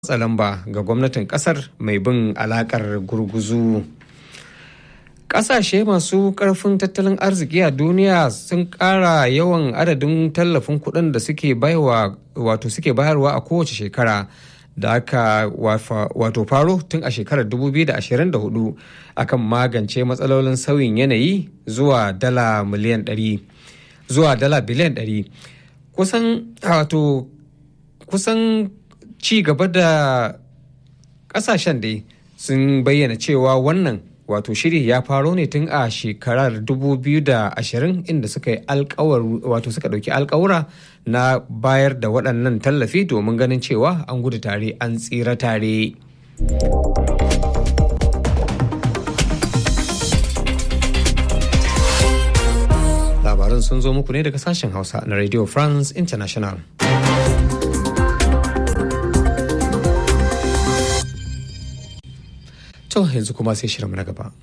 matsa lamba ga gwamnatin kasar mai bin alakar gurguzu kasashe masu karfin tattalin arziki a duniya sun kara yawan adadin tallafin kuɗin da suke bayarwa wato suke bayarwa a kowace shekara da aka wato faro tun a shekarar 2024 akan magance matsalolin sauyin yanayi zuwa dala miliyan 100 zuwa dala biliyan 100 kusan wato kusan ci gaba da kasashen dai sun bayyana cewa wannan wato shiri ya faro ne tun a shekarar 2020 inda suka yi alkawar wato suka dauki alkawura na bayar da waɗannan tallafi domin ganin cewa an gudu tare an tsira tare. labaran sun zo muku ne daga sashen hausa na radio france international To yanzu kuma sai shirin na gaba.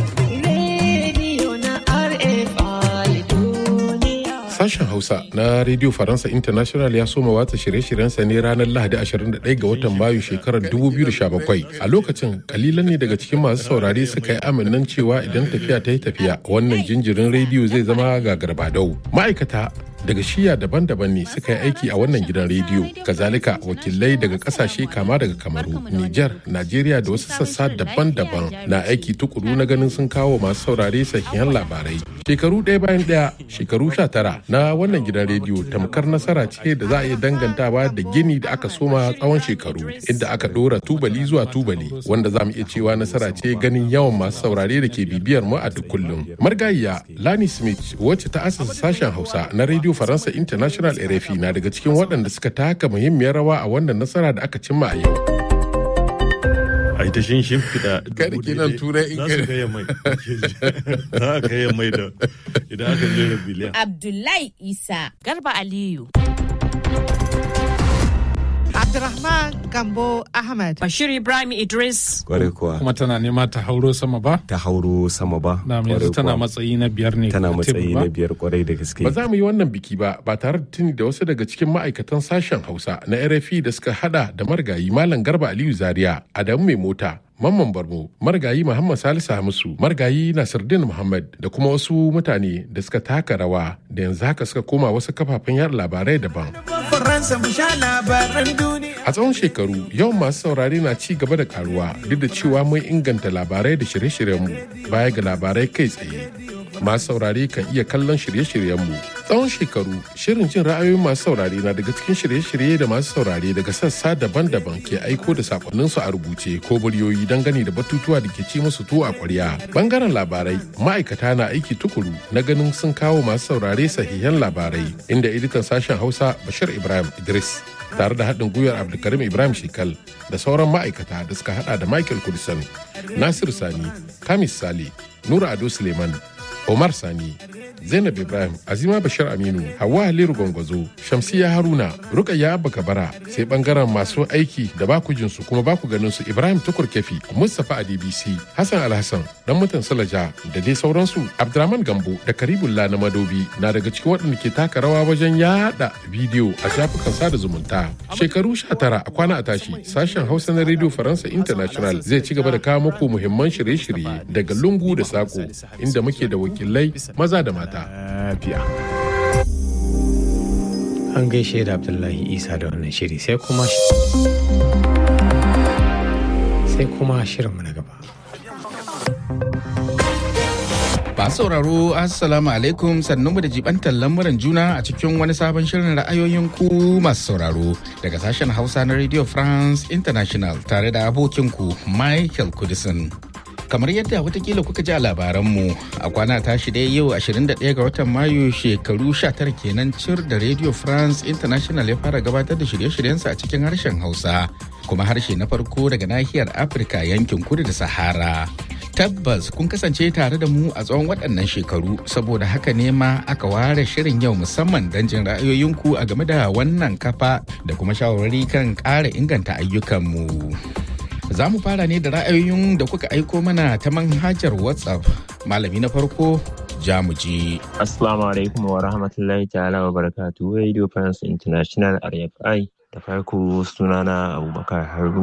Sashen Hausa na Radio Faransa International ya soma watsa shirye-shiryensa ne ranar Lahadi 21 ga watan Mayu shekarar 2017. A lokacin kalilan ne daga cikin masu saurare suka yi aminan cewa idan tafiya ta yi tafiya wannan jinjirin rediyo zai zama gagarbadau. Ma'aikata daga shiya daban-daban ne suka yi aiki a wannan gidan rediyo kazalika wakilai daga kasashe kama daga kamaru niger najeriya da wasu sassa daban-daban na aiki tukuru na ganin sun kawo masu saurare sahihan labarai shekaru ɗaya bayan ɗaya shekaru sha tara na wannan gidan rediyo tamkar nasara ce da za a iya dangantawa da gini da aka soma tsawon shekaru inda aka ɗora tubali zuwa tubali wanda za mu iya cewa nasara ce ganin yawan masu saurare da ke bibiyar mu a duk kullum margayiya lani smith wacce ta asasa sashen hausa na rediyo faransa international rfi na daga cikin waɗanda suka taka muhimmiyar rawa a wannan nasara da aka cimma a yau a ita shin shimfiɗa kada kenan turai in za su kai mai za a kai mai da idan aka jera biliyan Abdullahi Isa. Garba Aliyu. Abdurrahman Gambo Ahmad. Bashir Ibrahim Idris. Kwarai kuwa kuma tana nema ta hauro sama ba ta hauro sama ba. na yanzu Kwarai tana kuwa. matsayi na biyar ne tana a tebur matsayi ba? na biyar kwarai da gaske. ba za mu yi wannan biki ba ba tare da tuni da wasu daga cikin ma'aikatan sashen hausa na rfi da suka hada da margayi malam garba aliyu zaria adamu mai mota mamman barmo margayi muhammad salisu hamisu margayi nasiruddin muhammad da kuma wasu mutane da suka taka rawa da yanzu haka suka koma wasu kafafen yada labarai daban a tsawon shekaru yawan masu saurare na ci gaba da karuwa duk da cewa mun inganta labarai da shirye-shiryenmu baya ga labarai kai tsaye masu saurare kan iya kallon shirye-shiryenmu tsawon shekaru shirin jin ra'ayoyin masu saurare na daga cikin shirye-shirye da masu saurare daga sassa daban-daban ke aiko da sakonninsu a rubuce ko muryoyi dangane da batutuwa da ke ci musu tuwo a kwarya bangaren labarai ma'aikata na aiki tukuru na ganin sun kawo masu saurare sahihan labarai inda editan sashen hausa bashir ibrahim idris tare da haɗin gwiwar abdulkarim ibrahim shekal da sauran ma'aikata da suka hada da michael kudisan nasir sani kamis sale nura ado suleiman Omar Sani, Zainab Ibrahim, Azima Bashir Aminu, Hauwa Haliru Gwangwazo, Shamsiya Haruna, Rukayya Abba Kabara, sai bangaren masu aiki da baku jinsu kuma baku ganin su Ibrahim Tukur Kefi, Mustapha a DBC, Hassan Alhassan, dan mutan Salaja da dai sauransu, Abdurrahman Gambo da Karibullah na Madobi na daga cikin waɗanda ke taka rawa wajen yada bidiyo a shafukan sada zumunta. Shekaru 19 a kwana a tashi, sashen Hausa na Radio Faransa International zai ci gaba da kawo muku muhimman shirye-shirye daga lungu da sako inda muke da wakilai maza da mata. Lafiya. An gaishe da Abdullahi Isa da wannan shiri sai kuma sai kuma shirinmu na gaba. Masu sauraro Assalamu alaikum sannunmu da jibantar lamuran juna a cikin wani sabon shirin ra'ayoyin ku masu sauraro daga sashen Hausa na Radio France International tare da abokinku Michael Kudisin. Kamar yadda watakila kuka ji a labaranmu a kwana tashi dai yau 21 ga watan Mayu shekaru 19 kenan cir da Radio France International ya fara gabatar da shirye-shiryensa a cikin harshen Hausa kuma harshe na farko daga nahiyar Afirka yankin kudu da Sahara. Tabbas kun kasance tare da mu a tsawon waɗannan shekaru saboda haka ne ma aka ware shirin yau musamman don jin ra'ayoyinku a game da wannan kafa da kuma shawarwari kan ƙara inganta ayyukanmu. Za mu fara ne da ra'ayoyin da kuka aiko mana ta manhajar WhatsApp. Malami na farko Jamuji. Assalamu alaikum wa rahmatullahi ta'ala wa barakatuhu Radio France International RFI Da farko sunana Abubakar Haruna.